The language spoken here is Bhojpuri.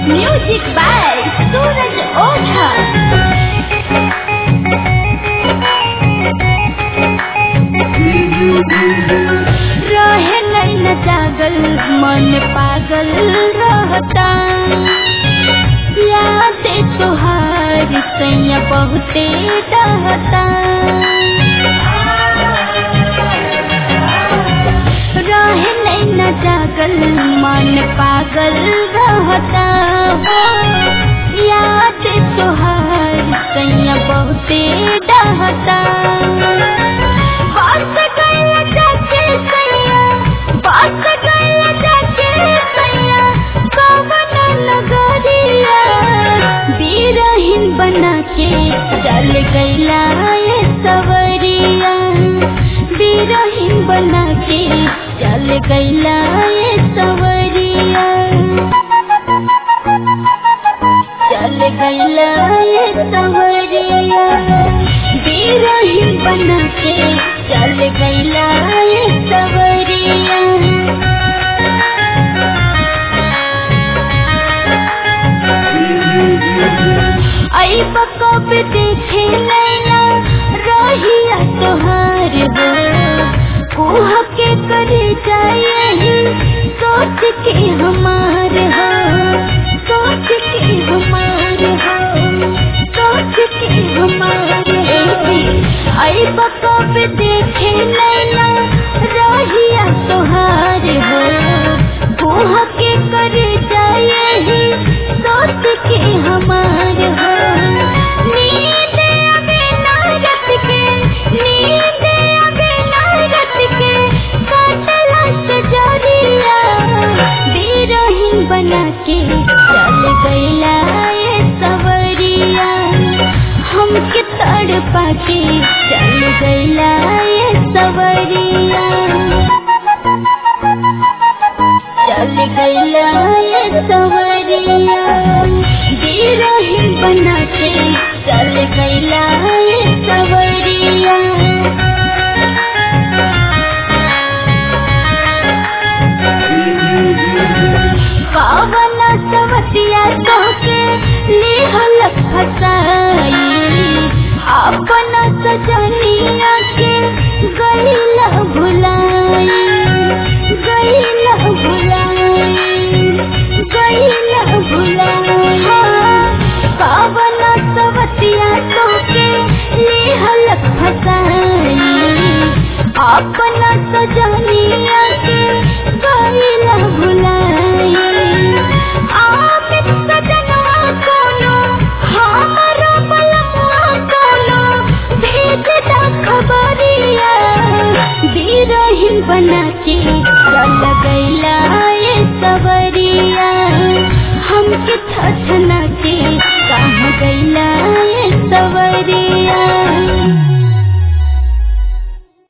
Music by Suraj Oza. रहे नैन जागल मन पागल रहता याद तुहार सैया बहुते डहता रहे नैन जागल मन पागल रहता याद तुहार सैया बहुते डहता बात गया जाके सैया बात गया जाके सैया कवन नगरिया बीरहीन बना के चल गईला ये सवरिया बीरहीन बना के चल गईला ये सवरिया चल गईला ये सवरिया बीरहीन बना के चल गईला ये सवरिया आई कब देखे नैना रहिया तोहार हो कुह के करे जाए सोच के हमार हो सोच के हमार हो सोच के हमार हो आई कब देखे नैना रहिया तोहार हो कुह के करे जाए सोच के हमार हो नींद आवे ना रत के नींद आवे ना रत के काटला सजरिया बीरहीन बना के चल गईला ये सवरिया हमके तड़पा के चल गईला ये सवरिया चल गईला ये सवरिया बीरहीन बना के चल गईला ये सवरिया पावन सवतिया तोके लेहल फसाई अपन सजनिया के गईला भुलाई गईला भुलाई गईला भुलाई पावन सवतिया तोके लेहल फसाई अपन सजनिया के